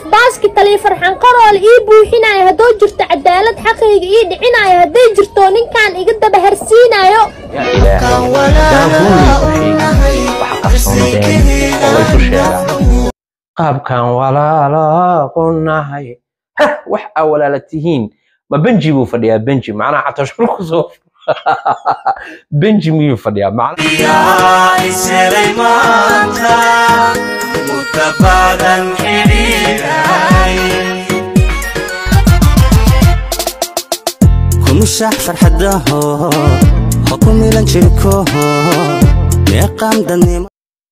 baaski taliya farxan qaroole ii buuxinayo hadduu jirto cadaalad xaqayga ii dhicinayo hadday jirto ninkan iga daba harsiinayo yaa ilaahay haddaan run laysu sheegin waxa qarsoon been oo laysu sheegaa qaabkan walaalaaqonahay hah wax aa walaala tihiin ma benji buu fadhiyaa benji macnaha catoshul kusoo benji miyuu fadhiyaa macnaha iselay maanta mutabadan xidhiidhay kumushax farxadaho ha ku milan jirkoho meeqaan dadnimo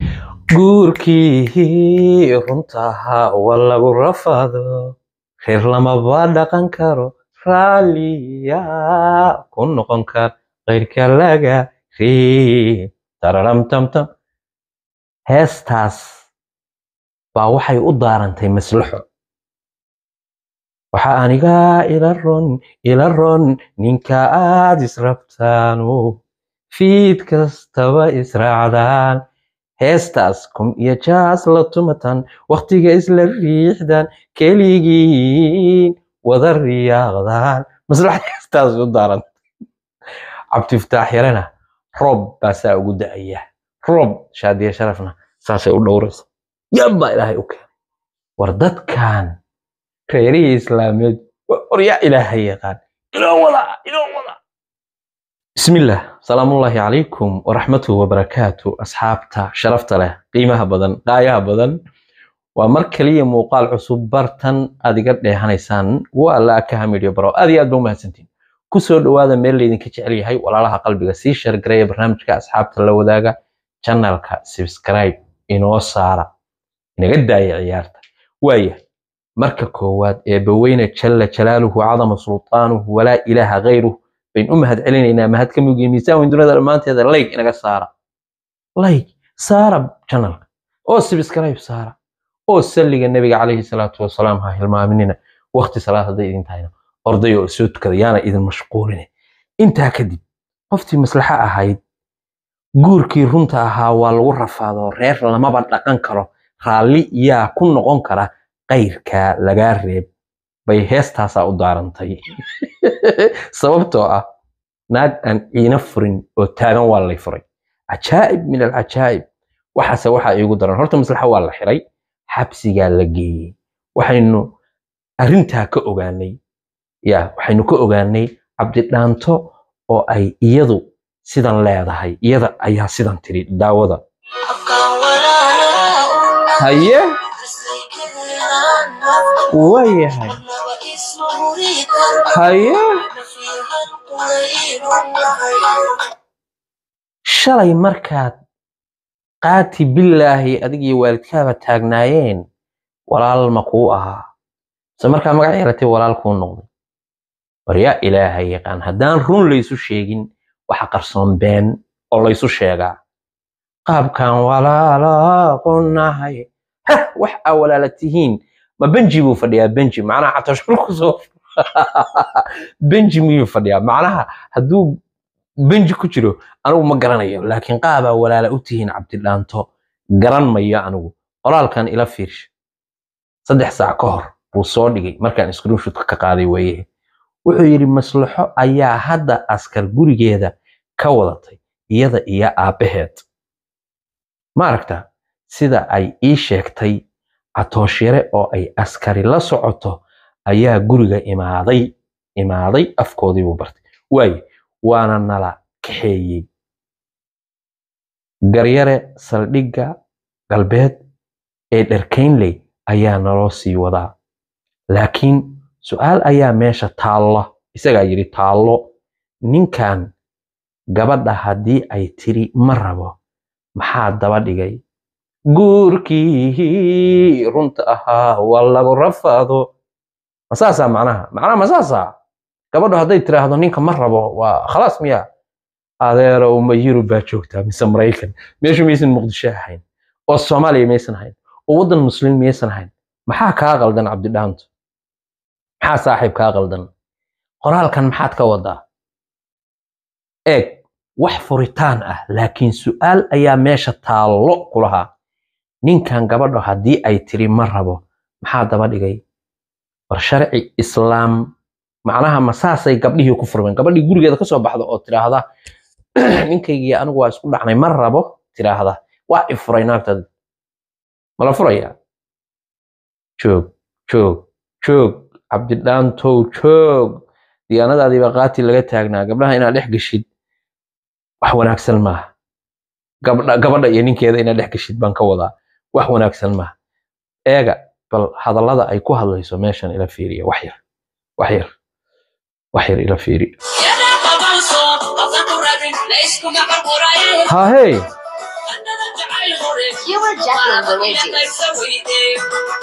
guurkii runtaha waa lagu rafado reer lamaba dhaqan karo raalliya ku noqon kar qayrka laga reeb tararam tamtam heestaas baa waxay u daarantay maslaxo waxa aniga ila ron ila ron ninka aad israbtaanu fiid kastaba israacdaan heestaas kum iyo jaas la tumatan wakhtiga isla riixdan keligiin wada riyaaqdaan maslaxa heestaas u daaran cabdifataax yarena roob baasaa ugu da'aya roob shaadiya sharafna saasay u dhowraysa yabaa ilaahay u keenay war dadkan reerihii islaameed war yaa ilaahay yaqaan inoo wada inoo wada bismillaah salaamullaahi calaykum waraxmatuhu wabarakaatu asxaabta sharafta leh qiimaha badan qaayaha badan waa mar kaliya muuqaal cusub bartan aad iga dheehanaysaan waa la ka hamidyo baro aad iyo aad ba umahadsantiin kusoo dhawaada meel laydinka jecel yahay walaalaha qalbiga sii shargareeya barnaamijka asxaabta la wadaaga channelka subscribe inoo saara inaga daaya ciyaarta waaya marka koowaad eebbaweyne jalla jalaaluhu cadama sultaanuhu walaa ilaaha gayruh bayn u mahad celinaynaa mahad ka mugii miisaan weyn dunida dhammaanteeda layg inaga saara layg saara channelka oo subscribe saara oo salliga nebiga calayhi salaatu wasalaam ha hilmaaminina waqti salaad hadday idin tahayna orday oo soo tukada yaana idin mashquuline intaa kadib qoftii maslaxa ahayd guurkii runta ahaa waa lagu rafaado reer lamaba dhaqan karo raalli yaa ku noqon kara qayrka lagaa reeb bay heestaasaa u daarantay sababtoo ah naag aan ciina furin oo taagan waa lay furay cajaa'ib min alcajaa'ib waxaase waxaa iigu daran horta maslaxa waa la xiray xabsigaa la geeyey waxaynu arrintaa ka ogaanay ya waxaynu ka ogaanay cabdidhaanto oo ay iyadu sidan leedahay iyada ayaa sidan tiri daawada haye waayahay haye shalay markaad qaati billaahi adig iyo waalidkaaba taagnaayeen walaal ma kuu ahaa se markaa magac yeeratay walaal kuu noqday war yaa ilaahay yaqaan haddaan run laysu sheegin waxa qarsoon been oo laysu sheegaa qaabkan walaalaaqonahay hah wax aa walaala tihiin ma benji buu fadhiyaa benji macnaha catoshul kusoo benji miyuu fadhiyaa macnaha hadduu benji ku jiro anigu ma garanayo laakiin qaabaa walaala u tihiin cabdidhaanto garan mayo anigu qoraalkan ila fiirsha saddex saac ka hor buu soo dhigay markaan screenshotka ka qaaday weeye wuxuu yidhi maslaxo ayaa hadda askar gurigeeda ka wadatay iyada iyo aabbaheed ma aragta sida ay ii sheegtay catooshire oo ay askari la socoto ayaa guriga imaaday imaaday afkoodii buu bartay waaye waana nala kaxeeyey garyare saldhigga galbeed ee dharkaynley ayaa naloo sii wadaa laakiin su-aal ayaa meesha taallo isagaa yidhi taallo ninkan gabadha haddii ay tiri ma rabo maxaa daba dhigay guurkii runta ahaa waa lagu rafaado masaasaa macnaha macnaha masaasaa gabadhu hadday tiraahdo ninka ma rabo waa khalaas miya adeero uma yurub baa joogtaa mise maraykan meeshu maysan muqdisho ahayn oo soomaaliya maysan ahayn oo waddan muslim maysan ahayn maxaa kaa qaldan cabdidhaanto maxaa saaxiib kaa qaldan qoraalkan maxaad ka wadaa eeg wax furitaan ah laakiin su'aal ayaa meesha taallo ku lahaa ninkan gabadho haddii ay tiri ma rabo maxaa daba dhigay war sharci islaam macnaha ma saasay gabdhihii ku furmeen gabadhii gurigeeda kasoo baxda oo tidhaahda ninkaygii anigu waa isku dhacnay ma rabo tidhaahda waa i furay naagtad mala furaya joog joog joog cabdidhaantow joog diyaanadaadiiba qaati laga taagnaa gabdhaha inaad dhex geshid wax wanaagsan maaha gabdha gabadha iyo ninkeeda inaad dhex geshid baan ka wadaa wax wanaagsan maaha eega bal hadallada ay ku hadlayso meeshan ila fiiriya wax yar wax yar wax yar ila fiiriya hahey You were Jacqueline Luigi.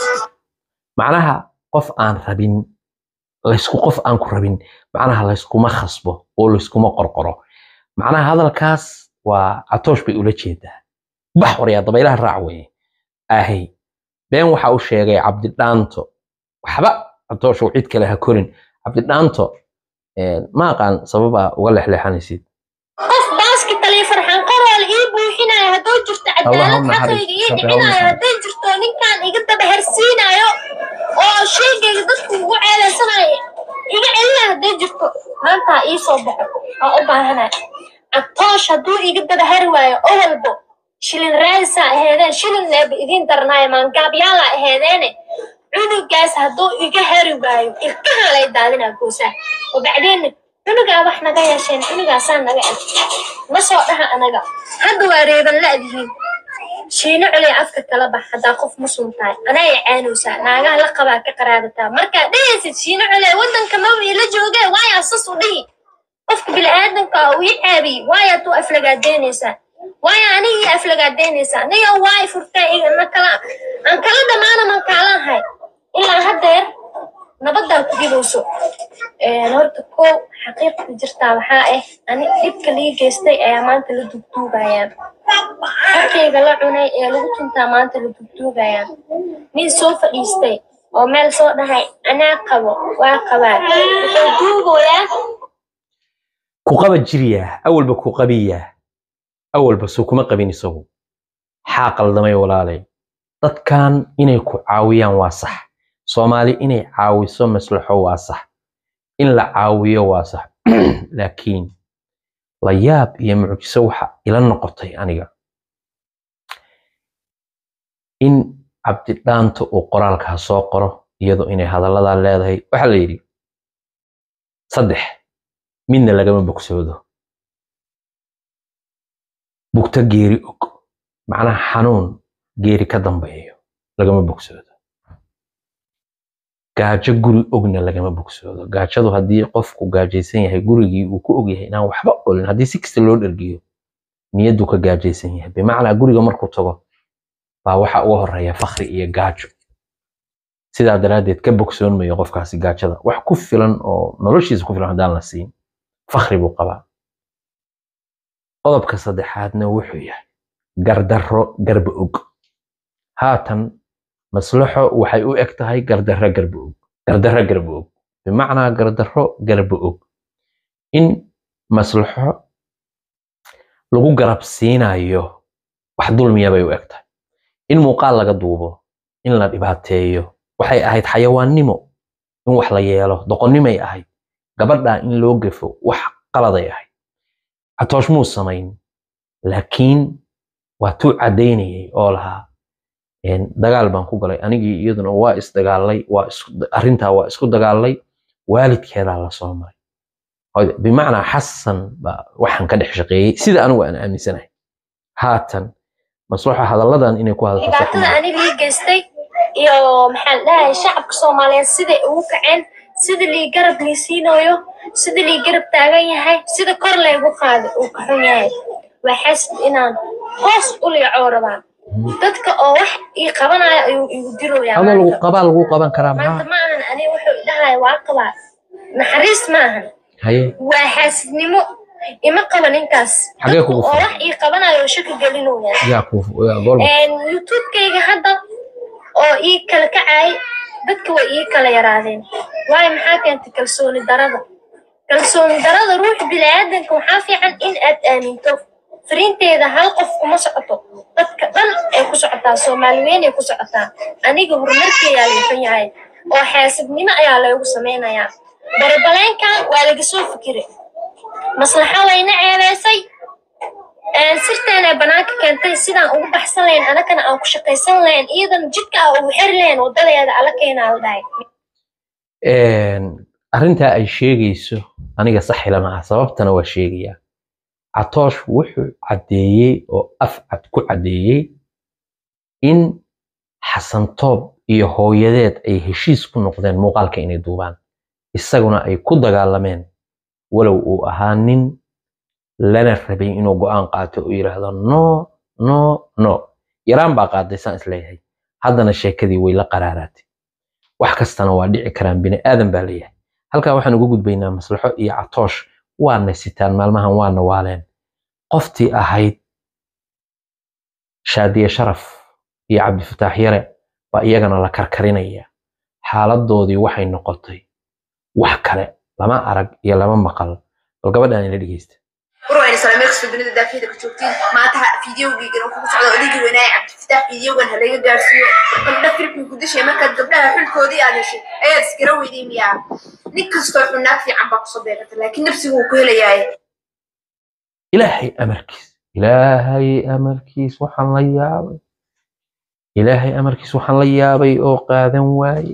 macnaha qof aan rabin laysku qof aan ku rabin macnaha layskuma khasbo oo layskuma qorqoro macnaha hadalkaas waa catoosh bay ula jeedaa bax waryaa dabaylaha raac weye ahay been waxa u sheegay cabdidhaanto waxba catooshow cid kale ha korin cabdidhaanto eh, ma aqaan sababa uga leexleexanaysid qof baaskital iyo farxan qarool ii buuxinayo hadduu jirto cadaalad Allahumma xaqayga ii xaris- dhicinayo Allahumma hadday jirto ninkaan iga daba hersiinayo oo sheegayga dadku ugu ceedaysanayo iga celinayo hadday jirto maantaa ii soo baxo waa u baahanay catoosh hadduu iga daba hari waayo oo walbo shilin raadisaa aheedeen shilin leeba idiin darnaayo maangaabyaala aheedeene cunugaas hadduu iga hari waayo ilkahaa lay daadinaa goosaa oo bacdeenna cunugaa wax naga yeesheen cunugaasaa naga eg ma soo dhaha anaga hadda waa reeban la'dihiin shiino culey afka kala bax haddaa qof muslim tahay anaa i caanowsaa naagaha la qabaa ka qaraadataa markaa dhehaysid shiino culey waddanka maba ila joogee waayaa sas u dhihi qofka bini'aadanka ah uu ii caabiyey waayaa tuu aflagaadeynaysaa waaya aniga ii aflagaadeynaysaa niyo waay furtay iga na kala aan kala dhammaana man kaalahay ilaa haddeer nabaddaa ku dhibowso Een, horta kow xaqiiqda jirtaa waxaa ah ani dhibka lii geystay ayaa maanta la dugduugayaan xaqayga la cunay ee lagu tuntaa maanta la dugduugayaan nin soo fadhiistay oo meel soo dhahay anaa qabo waa qabaa wuxuu duugoyaa ku qaba jiryaa awalba ku qabiyaa awalba soo kuma qabin isagu xaa qaldamay walaalay dadkan inay ku caawiyaan waa sax soomaali inay caawiso maslaxo waa sax in la caawiyo waa sax laakiin la yaab iyo mucjiso waxa ila noqotay aniga in cabdidhaanto uu qoraalkaa soo qoro iyadoo inay hadalladaa leedahay waxaa la yidhi saddex midna lagama bogsoodo bugto geeri og macnaha xanuun geeri ka dambeeyo lagama bogsoodo gaajo guri ogna lagama bogsoodo gaajadu haddii qofku gaajaysan yahay gurigii uu ku og yahay inaan waxba olin haddii si kasta loo dhergiyo niyaddu ka gaajaysan yahay bimacnaa guriga markuu tago baa waxa uga horeeya fakri iyo gaajo sidaa daraaddeed ka bogsoon mayo qofkaasi gaajada wax ku filan oo noloshiisa ku filan haddaan la siin fakri buu qabaa qodobka saddexaadna wuxuu yahay gardarro garba og haatan maslaxo waxay u eg tahay gardarro garba og gardarro garba og bimacnaa gardarro garba og in maslaxo lagu garab siinayo wax dulmiya bay u eg tahay in muuqaal laga duubo in la dhibaateeyo waxay ahayd xayawaannimo in wax la yeelo doqonnimay ahayd gabadha in loo gafo wax qaladay ahayd catoosh muu samayn laakiin waa tuu caddaynayay oo lahaa een, dagaal baan ku galay anigii iyaduna waa isdagaalay waa isku- arrintaa waa isku dagaalay waalidkeedaa la soo maray Hooyo- bimacnaa xasan baa waxaan ka dhex shaqeeyey sida anigu aan aaminsanahay haatan maslaxa hadalladan inay ku hadasho sax dhibaatada maaha. aniga ii geystay iyo maxaa la dhahay shacabka soomaaliyeed siday ugu kaceen sida lii garab lii siinayo sida lii garab taagan yahay sida kor laygu qaaday uu ka xun yahay waa xasid inaan hoos u liicoo rabaa dadka oo wax ii qabanaya ayuu igu diroyaa adoo lagu maanta qabaa lagu qaban karaa maanta maxaa ma ahan aniga wuxuu idhahaya waa qabaa naxariis ma ahan haye waa xaasidnimo ima qaba ninkaas Xagee dadka kugu oo furan? wax ii qabanayo shaki gelinaya yaa ku yaa gool Een, youtube-kayga hadda oo ii kala kacay dadka way ii kala yaraadeen waayo maxaa keentay kalsooni darada kalsooni darada ruuxa bini'aadanka waxaa fiican in aad aaminto fariinteeda hal qof kuma socoto dadka dhan ay ku socotaa soomaali weyn ay ku socotaa aniga horumarkeeyaa liifan yahay oo xaasidnimo ayaa laygu samaynayaa barabaleenkan waa laga soo fikiray maslaxa wayna ceebeysay sirteena banaanka keentay sidaan ugu baxsan lahayn anakana aan ku shaqaysan lahayn iyadan jidka ah ugu xeri lahayn wadadeeda alla keenaa la dhahay arrintaa ay sheegayso aniga saxila maaha sababtana waa sheegayaa catoosh wuxuu caddeeyey oo af cad ku caddeeyey in xasantoob iyo hooyadeed ay heshiis ku noqdeen muuqaalka inay duubaan isaguna ay ku dagaalameen walow uu ahaa nin lana rabay inuu go'aan qaato oo yidhaahdo no no no yaraan baa qaaday saan isleeyahay haddana sheekadii way la qaraaraatay wax kastana waa dhici karaan bini aadan baa leeyahay halkaa waxaan uga gudbaynaa maslaxo iyo catoosh waana sitaan maalmahan waana waaleen qoftii ahayd shaadiye sharaf iyo cabdifataax yare baa iyagana la karkarinaya xaaladoodii waxay noqotay wax kale lama arag iyo lama maqal bal gabadhaan ila dhegeysta warwayna salaameelkasta dunida daafiyada ka joogtiin maanta fideogiigan wuxuu ku socda odaygii weynaaye cabdifataax fideogan halaga gaarsiiyo gabdha filmkii ku dishay markaad gabdhaha xulkoodii aad heshay ayaad iskara weyday miyaa nin kastoo xunaag fiican baa kusoo beegata laakiin nafsigu wuu ku helayaaye ilaahay amarkiis ilaahay amarkiis waxaan la yaabay ilaahay amarkiis waxaan la yaabay oo qaadan waaye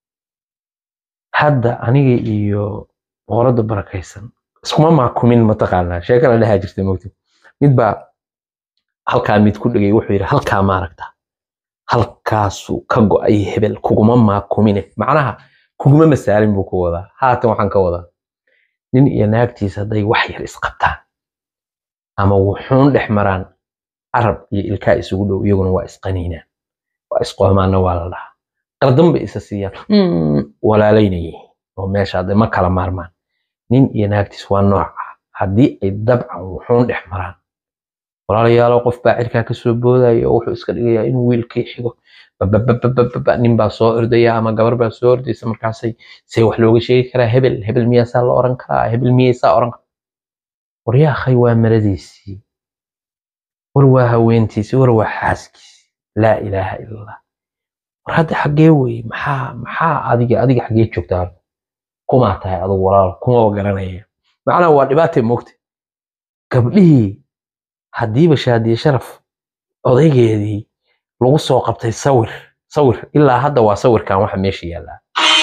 hadda aniga iyo boqorada barakaysan iskuma maakumin mataqaanaa sheeka la dhahaa jirta mogta mid baa halkaa mid ku dhegay wuxuu yidhi halkaa maaragta halkaasuu ka go'ay hebel kuguma maakumine macnaha kuguma masaalin buu ku wadaa haatan waxaan ka wadaa nin iyo naagtiisa hadday wax yar isqabtaan ama wuxuun dhex maraan carab iyo ilkaa isugu dhow iyaguna waa isqaniinaan waa isqoomaana waa la dhahaa qardan bay isa siiyaan walaalaynayay oo meesha hadda ma kala maarmaan nin iyo naagtiis waa nooca haddii ay dabcan wuxuun dhex maraan walaalayaalo qof baa cirkaa kasoo boodaya oo wuxuu iska dhigayaa inuu wiilkii xigo babababababa nin baa soo ordaya ama gabar baa soo ordaysa markaasay see wax looga sheegi karaa hebel hebel miyaasaa la oran karaa hebel miyaysaa oran karaa waryaakhay waa maradiisii war waa haweentiisii war waa xaaskiisii laa ilaaha ila allah war hadda xaggee weye maxaa maxaa adiga adiga xaggee joogtaa kumaa tahay adugu walaal kuma garanaya macnaha waa dhibaatay moogta gabdhihii haddiiba shaadiye sharaf odaygeedii lagu soo qabtay sawir sawir ilaa hadda waa sawirkan waxa meesha yaallaa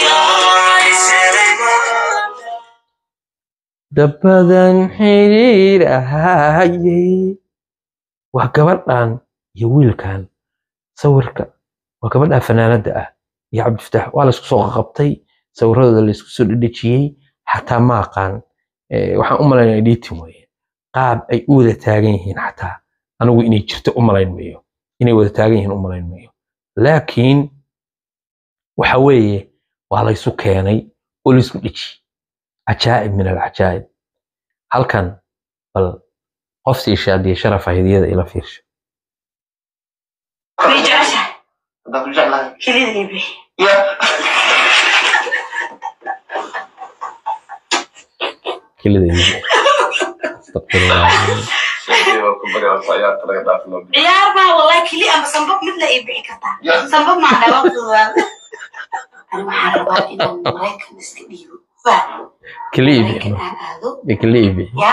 dabadan xiriir ahayey waa gabadhan iyo wiilkan sawirka waa gabadha fanaanada ah iyo cabdifataax waa laysku soo qabtay sawiradooda laysku soo dhedhejiyey xataa ma aqaan waxaan u malaynaya editing weye qaab ay u wada taagan yihiin xataa anigu inay jirto u malayn mayo inay wada taagan yihiin u malayn mayo laakiin waxa weeye waa laysu keenay oo laysku dheji cajaa'ib min alcajaa'ib halkan bal qoftii shaadiye sharaf ahaydiyada ila fiirsha kelida iibi astaqfirullah ciyaar baa wallahi keli ama sambab mid la ii bixi kartaa sambab maa dhawaaqdooda ani waxaan rabaa inaan maraykan iska dhiibo waa keli iibi maraykan aan aado keli iibi ya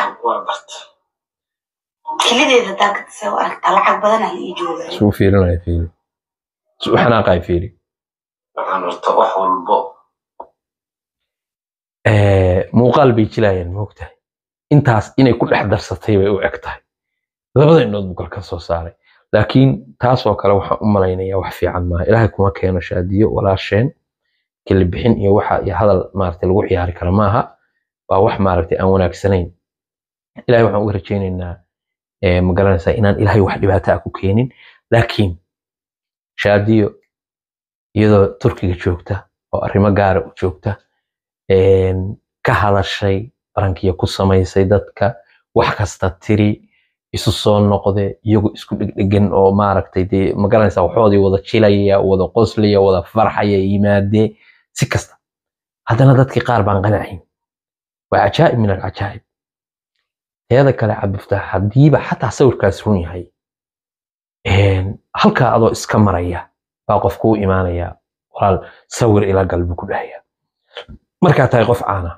kelideeda dalka tase u aragtaa lacag badanaa la ii joogay suu fiirinaya fiiri suu xanaaqaya fiiri muuqaal bay jilayaan moogtahay intaas inay ku dhex darsatay bay u eg tahay labada indhood buu kala soo saaray laakiin taasoo kale waxaan u malaynayaa wax fiican maaha ilaahay kuma keeno shaadiyo walaasheen keli bixin iyo waxa iyo hadal maaragtay lagu ciyaari kara maaha waa wax maaragtay aan wanaagsanayn ilaahay waxaan uga rajaynaynaa ma garanaysaa inaan ilaahay wax dhibaato ah ku keenin laakiin shaadiyo iyadoo turkiga joogta oo arrimo gaara u joogta ka hadashay barankiya ku samaysay dadka wax kasta tiri isu soo noqde iyagu isku dhegdhegan oo maaragtay dee ma garanaysaa waxoodii wada jilaya wada qoslaya wada farxaya yimaadee si kasta haddana dadkii qaar baan qanacayn waa cajaa'ib min alcajaa'ib teeda kale cabdifataax haddiiba xataa sawirkaas run yahay een, halkaa adoo iska maraya baa qof kuu imaanaya walaal sawir ila gal buu ku dhahaya markaa tahay qof caana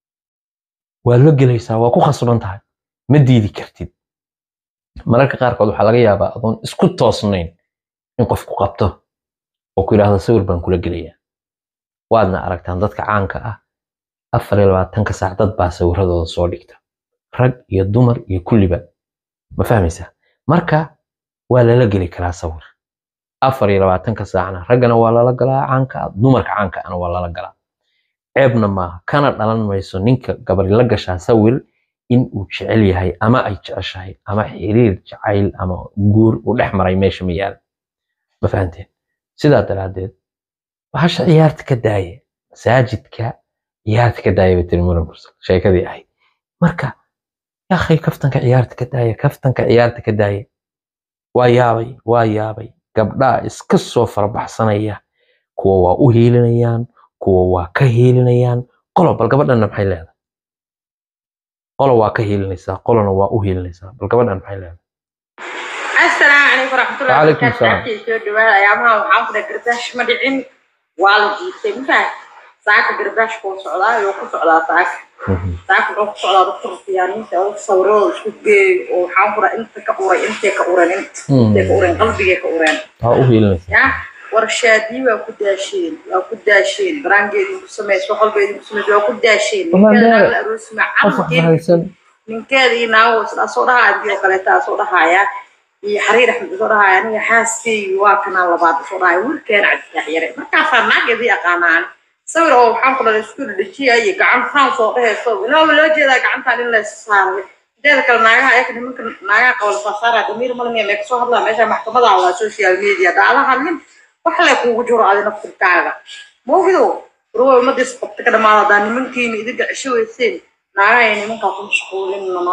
waad la gelaysaa waa ku khasban tahay ma diidi kartid mararka qaarkood waxaa laga yaabaa adoon isku toosnayn in qofku qabto oo ku yidhaahdo sawir baan kula gelayaa waadna aragtaan dadka caanka ah afar iyo labaatanka saac dad baa sawiradooda soo dhigta rag iyo dumar iyo kulliba ma fahmaysaa marka waa lala geli karaa sawir afar iyo labaatanka saacna raggana waa lala galaa caanka ah dumarka caanka ana waa lala galaa ceebna maaha kana dhalan mayso ninka gabadhi la gashaa sawir in uu jecel yahay ama ay jeceshahay ama xiriir jacayl ama guur uu dhex maray meesha ma yaala ma fahanteen sidaa daraaddeed bahasha ciyaarta ka daaya masaajidka ciyaarta ka daaya bay tiri muran mursal sheekadii ahayd marka yaakhay kaftanka ciyaarta ka daaya kaftanka ciyaarta ka daaya waa yaabay waa yaabay gabdhaa iska soo farabaxsanaya kuwa waa u hiilinayaan kuwa waa ka hiilinayaan qolo bal gabadhanna maxay leedahay qolo waa ka hiilinaysaa qolona waa u hiilinaysaa bal gabadhan maxay leedahay asalaamu calaykum waraxmatullahi Waalaikum salaam. wabarakaatu soo dhawaada ayaamaha waxaan ku dhahay garbaash ma dhicin waa la jiitay mafahat saaka garbaash kuu socdaa yoo ku socdaa saaka Mhm. saaka wuxuu ku socdaa dadka rufiyaaniinta oo sawiradooda isku geeyo oo waxaan ku dhahay inta ka uray intay ka ureen inta intay ka ureen qalbigay ka ureen waa u hiilinaysaa ya warshaadii waa ku daasheen waa ku daasheen baraangeedii ku samays wax walba idinku samays waa ku daasheen Wallahi ninkeeda dee, naag la aroosima qof wax mahaysan ninkeeda iyo naago isla soo dhahaya intii oo kaleeta soo dhahaya iyo xariir axmed soo dhahaya aniga xaaskeygi waa kanaa labaad soo dhahaya wiilkeena cabdifaax yare markaasaa naageedii aqaanaan sawir oo waxaan ku dhalay isku dhajiya iyo gacan saan soo dhehayso ilaa loo jeedaa gacantaan in la saaray inteeda kale naagaha ayaka nimanka naagaha qabal saasaara damiir malmiya mee kasoo hadlaa meesha maxkamada waa social media daala hadlin wax le kuugu jiro adi naftirkaaga moogido ruwa umadiis qabta ka dhamaada hadaa nimankiina idinka cesho weyseen naagaha iyo nimankaa ku mashquulin nano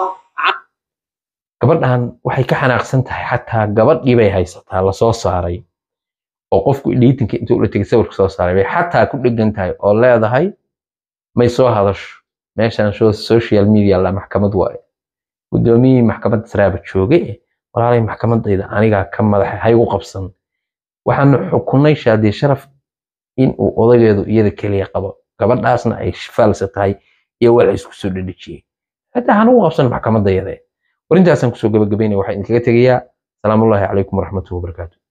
gabadhan waxay ka xanaaqsan tahay xataa gabadhii bay haysataa lasoo saaray oo qofku editinka intuu ula tegay sawirka soo saaray bay xataa ku dhegan tahay oo leedahay may soo hadasho meeshan sho- social media la maxkamad waaye guddoomiyihii maxkamadda saraaba joogay eh, walaalay maxkamadayda anigaa ka madaxa haygu qabsan waxaanu xukunay shaadiye sharaf in uu odageedu iyada keliya qabo gabadhaasna ay faalsa tahay iyo wal isku soo dhedhejiyey hataa hanugu qabsan maxkamadayada warintaasaan kusoo gabagabaynaya waxaa idinkaga tegayaa salaamullaahi calaykum waraxmatullahi wabarakaatu